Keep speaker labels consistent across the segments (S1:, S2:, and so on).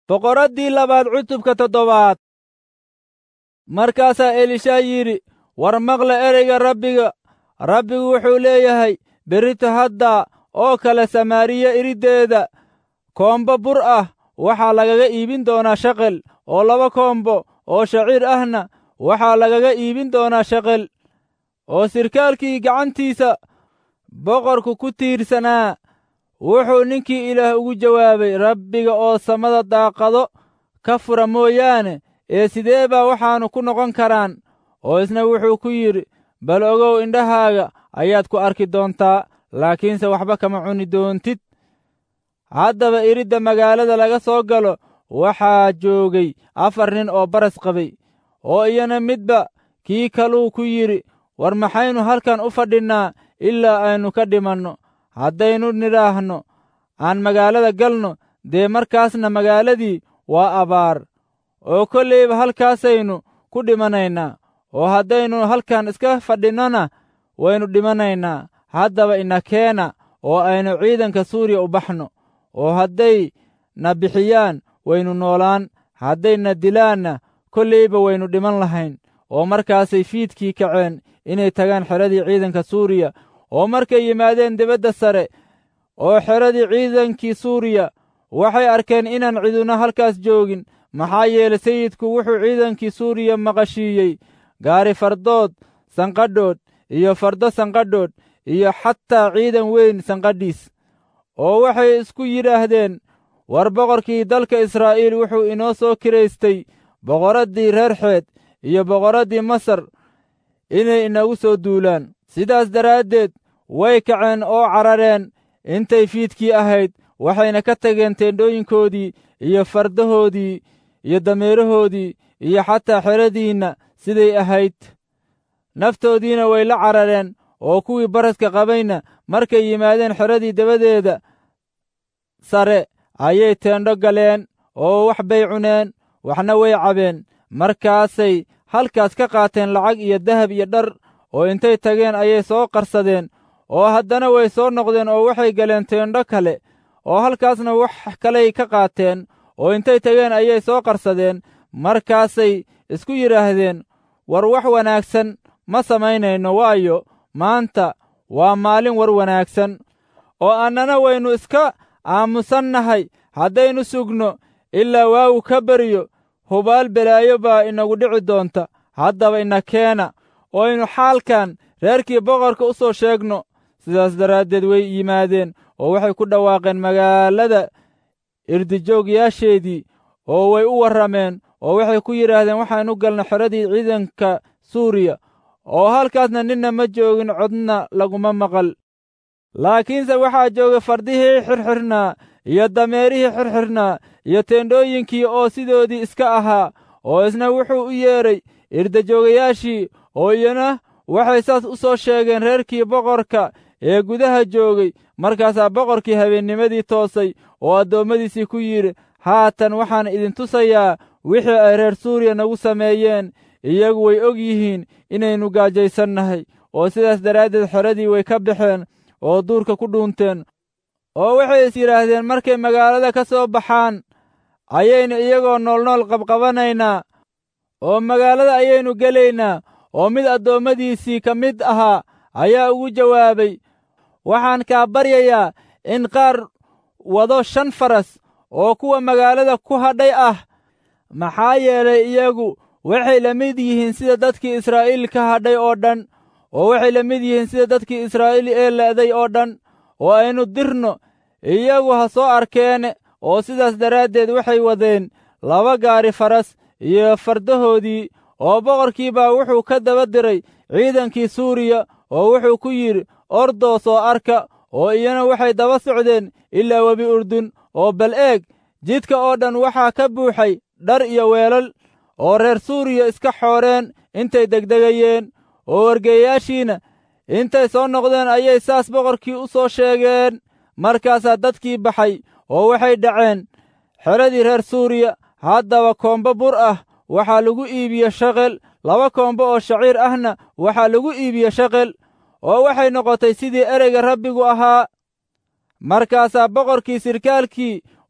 S1: boqoraddii labaad cutubka toddobaad markaasaa elishaa yidhi war maqla ereyga rabbiga rabbigu wuxuu leeyahay berrito hadda oo kale samaariya iriddeeda koombo bur ah waxaa lagaga iibin doonaa shaqel oo laba koombo oo shaciir ahna waxaa lagaga iibin doonaa shaqel oo sirkaalkii gacantiisa boqorku ku tiirsanaa wuxuu ninkii ilaah ugu jawaabay rabbiga oo samada daaqado ka fura mooyaane ee sidee baa waxaannu ku noqon karaan oo isna wuxuu ku yidhi bal ogow indhahaaga ayaad ku arki doontaa laakiinse waxba kama cuni doontid haddaba iridda magaalada laga soo galo waxaa joogay afar nin oo baras qabay oo iyana midba kii kaluu ku yidhi war maxaynu halkan u fadhinnaa ilaa aynu ka dhimanno haddaynu nidhaahno aan magaalada galno dee markaasna magaaladii waa abaar oo kollayba halkaasaynu ku dhimanaynaa oo haddaynu halkan iska fadhinnona waynu dhimanaynaa haddaba ina keena oo aynu ciidanka suuriya u baxno oo hadday na bixiyaan waynu noolaan hadday na dilaanna kollayba waynu dhiman lahayn oo markaasay fiidkii kaceen inay tagaan xeradii ciidanka suuriya oo markay yimaadeen dibadda sare oo xeradii ciidankii suuriya waxay arkeen inaan ciduna halkaas joogin maxaa yeelay sayidku wuxuu ciidankii suuriya maqashiiyey gaari fardood sanqadhoodh iyo fardo sanqadhoodh iyo xataa ciidan weyn sanqadhiis oo waxay isku yidhaahdeen war boqorkii dalka israa'iil wuxuu inoo soo kiraystay boqoraddii reer xeed iyo boqoraddii masar inay inagu soo duulaan sidaas daraaddeed way kaceen oo carareen intay fiidkii ahayd waxayna ka tageen teendhooyinkoodii iyo fardahoodii iyo dameerahoodii iyo xataa xeradiinna siday ahayd naftoodiina way la carareen oo kuwii baraska qabayna markay yimaadeen xeradii dabadeeda sare ayay teendho galeen oo wax bay cuneen waxna way cabeen markaasay halkaas ka qaateen lacag iyo dahab iyo dhar oo intay tageen ayay soo qarsadeen oo haddana way soo noqdeen oo waxay galeen teendho kale oo halkaasna wax kaley ka qaateen oo intay tageen ayay soo qarsadeen markaasay isku yidhaahdeen war wax wanaagsan ma samaynayno waayo maanta waa maalin war wanaagsan oo annana waynu iska aamusannahay haddaynu sugno ilaa waagu ka baryo hubaal belaayo baa inagu dhici doonta haddaba ina keena oo aynu xaalkan reerkii boqorka u soo sheegno sidaas daraaddeed way yimaadeen oo waxay ku dhawaaqeen magaalada irdijoogyaasheedii oo way u warrameen oo waxay ku yidhaahdeen waxaynu galna xeradii ciidanka suuriya oo halkaasna ninna ma joogin codna laguma maqal laakiinse waxaa joogay fardihii xirxirnaa iyo dameerihii xirxirnaa iyo teendhooyinkii oo sidoodii iska ahaa oo isna wuxuu u yeedhay irdajoogayaashii oo iyana waxay saas u soo sheegeen reerkii boqorka ee gudaha joogay markaasaa boqorkii habeennimadii toosay oo addoommadiisii ku yidhi haatan waxaan idin tusayaa wixii ay reer suuriya nagu sameeyeen iyagu way og yihiin inaynu gaajaysannahay oo sidaas daraaddeed xeradii way ka baxeen oo duurka ku dhuunteen oo waxay is yidhaahdeen markay magaalada ka soo baxaan ayaynu iyagoo noolnool qabqabanaynaa oo magaalada ayaynu gelaynaa oo mid addoommadiisii ka mid ahaa ayaa ugu jawaabay waxaan kaa baryayaa in qaar wado shan faras oo kuwa magaalada ku hadhay ah maxaa yeelay iyagu waxay la mid yihiin sida dadkii israa'iil ka hadhay oo dhan oo waxay la mid yihiin sida dadkii israa'iil ee le'day oo dhan oo aynu dirno iyagu ha soo arkeene oo sidaas daraaddeed waxay wadeen laba gaari faras iyo fardahoodii oo boqorkii baa wuxuu ka daba diray ciidankii suuriya oo wuxuu ku yidhi ordoo soo arka oo iyana waxay daba socdeen ilaa webi urdun oo bal eeg jidka oo dhan waxaa ka buuxay dhar iyo weelal oo reer suuriya iska xooreen intay degdegayeen oo wargeeyaashiina intay soo noqdeen ayay saas boqorkii u soo sheegeen markaasaa dadkii baxay oo waxay dhaceen xeradii reer suuriya haddaba koombo bur ah waxaa lagu iibiye shaqel laba koombo oo shaciir ahna waxaa lagu iibiye shaqel oo waxay noqotay sidii ereyga rabbigu ahaa markaasaa boqorkii sirkaalkii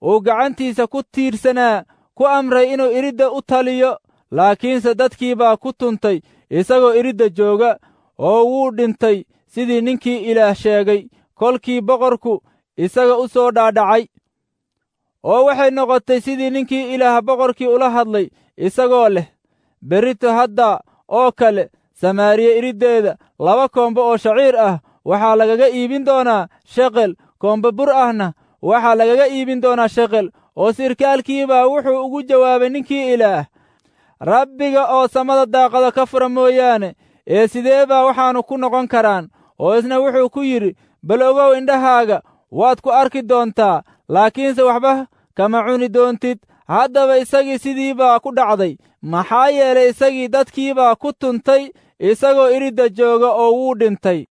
S1: uu gacantiisa ku tiirsanaa ku amray inuu iridda u taliyo laakiinse dadkii baa ku tuntay isagoo iridda jooga oo wuu dhintay sidii ninkii ilaah sheegay kolkii boqorku isaga u soo dhaadhacay oo waxay noqotay sidii ninkii ilaah boqorkii ula hadlay isagoo leh berrito hadda oo kale samaariye iriddeeda laba koombo oo shaciir ah waxaa lagaga iibin doonaa sheqel koombo bur ahna waxaa lagaga iibin doonaa sheqel oo sirkaalkiibaa wuxuu ugu jawaabay ninkii ilaah rabbiga oo samada daaqada ka fura mooyaane ee sidee baa waxaannu ku noqon karaan oo isna wuxuu ku yidhi bal ogow indhahaaga waad ku arki doontaa laakiinse waxba kama cuni doontid haddaba isagii sidii baa ku dhacday maxaa yeelay isagii dadkiibaa ku tuntay isagoo iridda jooga oo wuu dhintay